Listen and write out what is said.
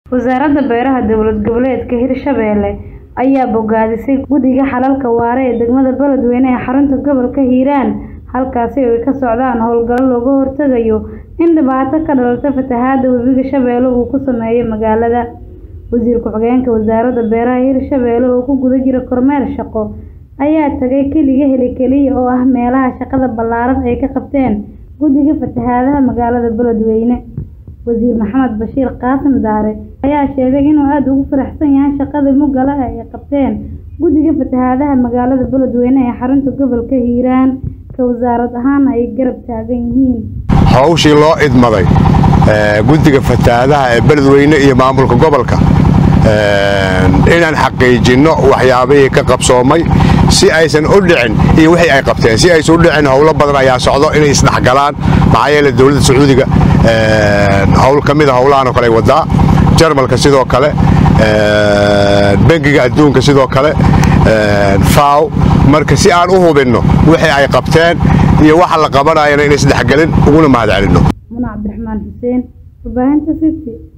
Wasaaradda Beeraha Dowlad Goboleedka Hirshabelle ayaa bogaadisay Guddiga Xalalka Waara ee degmada Beledweyne ee xarunta gobolka Hiiraan halkaasi oo ay ka socdaan howlgallo looga hortagayo in dhibaato ka dhalata fatahaadda webiga Shabeelle uu ku saameeyo magaalada. Wasiir ku-xigeenka Wasaaradda Beeraha Hirshabelle oo ku guda jira kormeer shaqo ayaa tagay Kiliga Heli oo ah meelaha shaqada ballaaran ay ka qabteen Guddiga Fatahaadaha magaalada Beledweyne. Wasiir Maxamed Bashiir Qaasim Daare ayaa sheegay inuu aad ugu faraxsan yahay shaqada mugga leh ee ay qabteen Guddiga Fatahaadaha magaalada Beledweyne ee xarunta gobolka Hiiraan ka wasaarad ahaana ay garab taagan yihiin. hawshii loo idmaday guddiga fatahaadaha ee beledweyne iyo maamulka gobolka inaan xaqiijinno waxyaabihii ka qabsoomay si aysan u dhicin iyo wixii ay qabteen si aysan u dhicin howlo badan ayaa socdo inay isdhexgalaan maxaa yeele dowladda sacuudiga howl ka mid a howlahan oo kale ay wadaa jarmalka sidoo kale bangiga adduunka sidoo kale faw marka si aan u hubinno wixii ay qabteen iyo waxa la qabanayana inay isdhexgelin uguna mahad celinno Muna Cabdiraxmaan Xuseen, warbaahinta City.